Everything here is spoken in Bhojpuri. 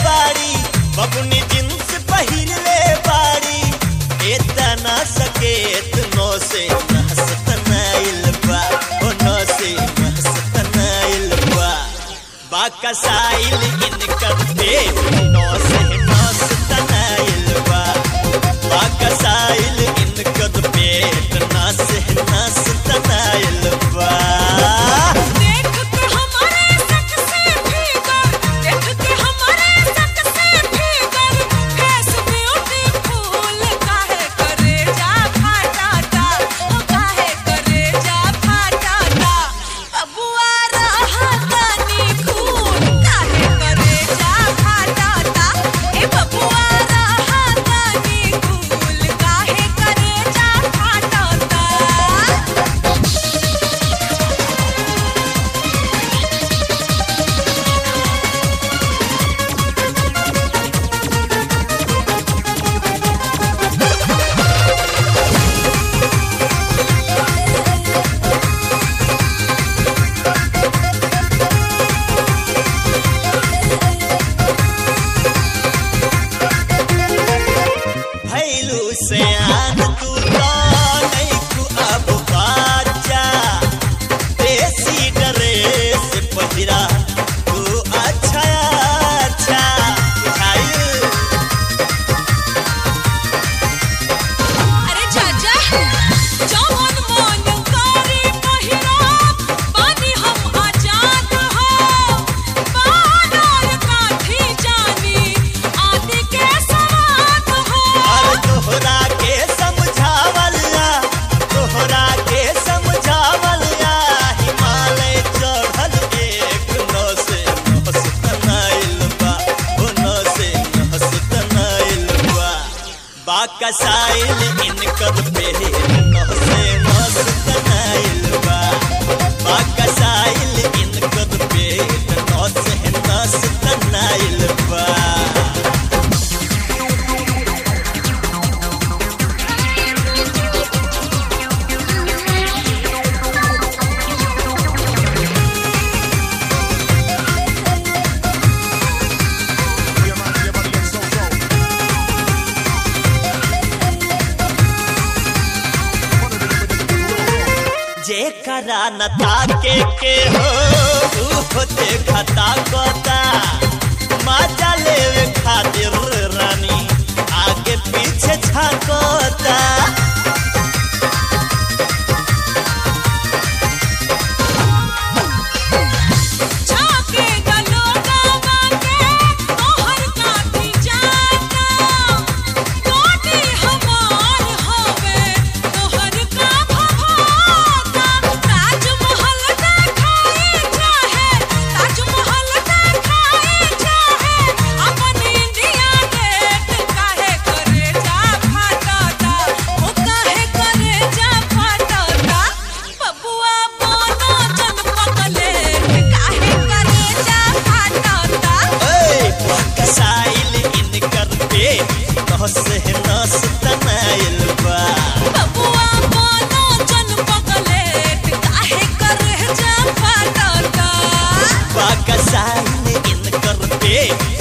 बाड़ी बबुनी जींस पहिरले बाड़ी एतना सकेत नो से महसतनाइल बा ओ नो से महसतनाइल बा बाकसाइल इनकर पेट नो से महसतनाइल बा बाकसाइल इनकर पेट ना से महसतनाइल बा देख के हमारे सक से भीतर देख के हमारे सक से भीतर फेस ब्यूटीफुल काहे करे जा फाटाता ओ काहे करे जा फाटाता बबुआ रहा तनी खून काहे करे जा फाटाता ए बबुआ रहा तनी खून काहे करे जा फाटाता भैलू से आन तू तो नहीं तू अब बाजा देसी ड्रेस पहिरा तू अच्छा अच्छा बुझाइल अरे चाचा जवन मन करे पहिरा बानी हम आजाद हो बानर काठी जानी आदि के सवाद हो और तोहरा के समझावला तोहरा के समझावला हिमालय चढ़ल एक नस नहसतनाइल बा ओ नस नहसतनाइल बा बाकसाइल इनकर पे नहसे मस्तनाइल बा बाकसाइल इनकर पे नहसे नहसतनाइल बा जेकरा न ताके के हो ऊ देखता कोता मजा लेवे खातिर रानी आगे पीछे छाकोता झाके गलोगा बाके तोहर काठी जाता कोटी हमार होवे तोहर का भभाता ताजमहल देखाई चाहे ताजमहल देखाई चाहे अपन इंडिया गेट काहे करे जा फाटाता ओ काहे करे जा फाटाता बबुआ मोनो जन पगले काहे करे जा फाटाता ए बाकसाइल इनकर पे नहसे नहसतनाइल बा बबुआ मोनो जन पगले काहे करे जा फाटाता बाकसाइल इनकर पे